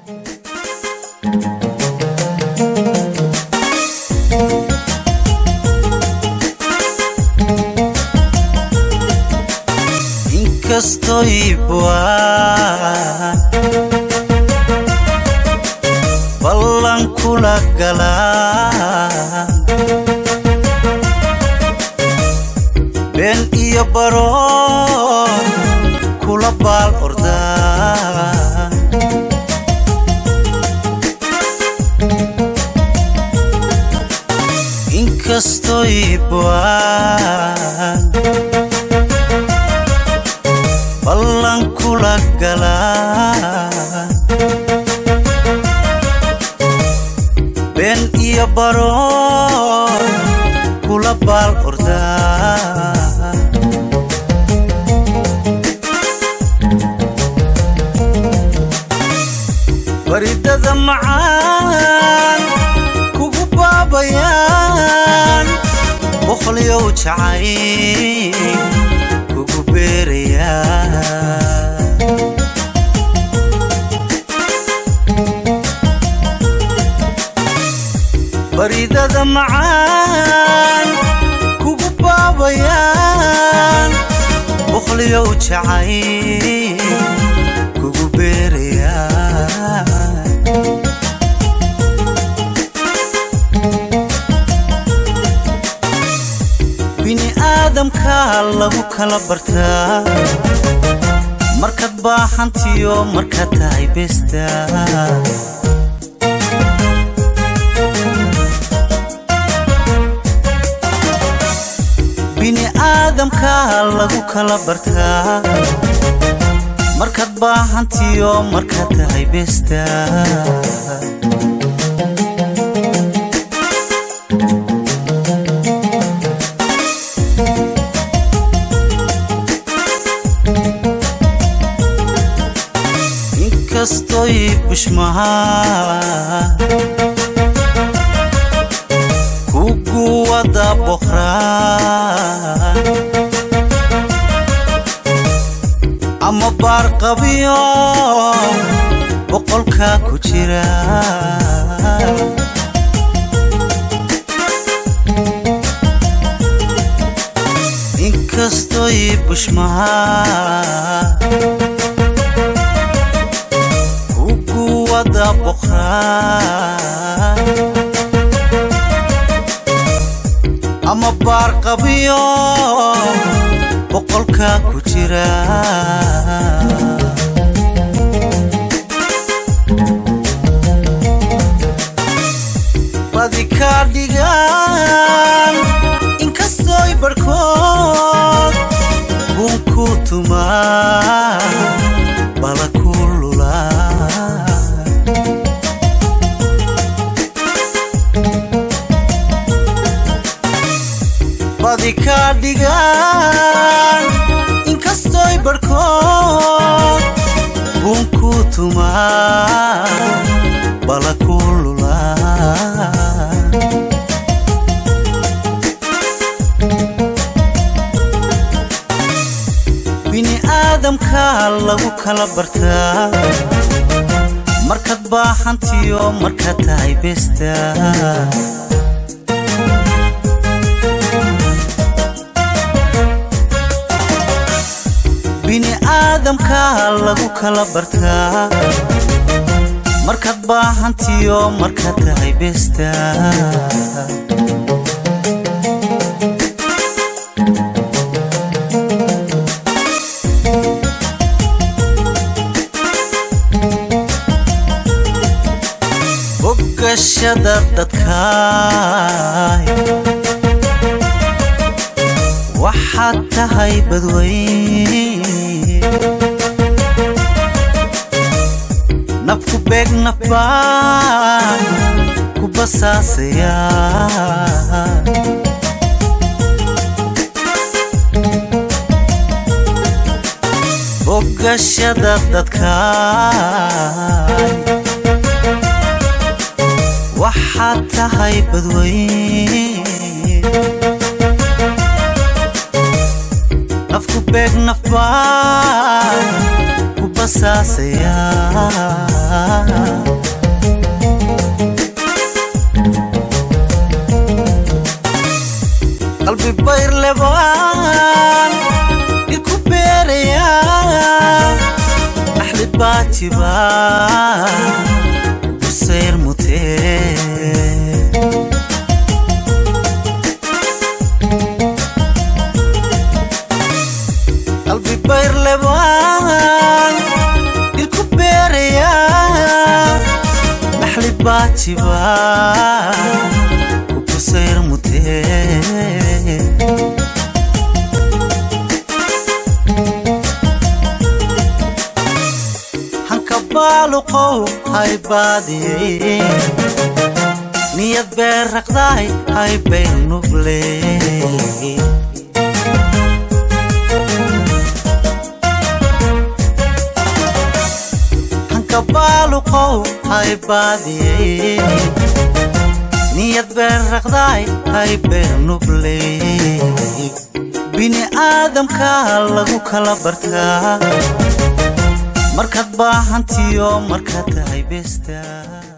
inkastoy buaan ballan kula galaan been iyo baroon kula baal ordaan inkastoy buaan ballan kula galaan been iyo baroon kula baal ordaan baridada macaan kugu baabayaan boqolyow jacay kugu beerayaan baridada macaan kugu baabayaan boqolyow jacay kugu beerayaan bini aadamka lagu kala bartaa markaad baahantiyo markaad tahay besta bini aadamka lagu kala bartaa markaad baahantiyo markaad tahay besta inkastoy bushmaha kugu wada boqraan ama baarqabiyo boqolka ku jira inkastoy bushmaha kugu wada boqraan ama baarqabiyo boqolka ku jira badi ka dhigaan inkastoy barhkood buun ku tumaa bala ku lulaa badi ka dhigaan inkastoy barhkood buun ku tumaa bala ku lulaa bini aadamka lagu kala bartaa markaad baahantiyo markaad tahay besta bini aadamka lagu kala bartaa markaad baahantiyo markaad tahay besta bogashada dadkaay waxaad tahay badweyn nafku beeg naf baan ku basaasaya bogashada dadkaay waxaad tahay badweyn nafku beeg naf baan ku basaasaya busayr mutee qalbi bayr lebaan ilku beeraya dhaxli baajiba ku busayr mutee hanka baaluqow hay baadiyey niyad beer raqdaay hay bayr nubley hanka baaluqow hay baadiyey niyad beer raqdaay hay bayr nubley bini aadamka lagu kala bartaa markaad baahantiyo markaad tahay beestaa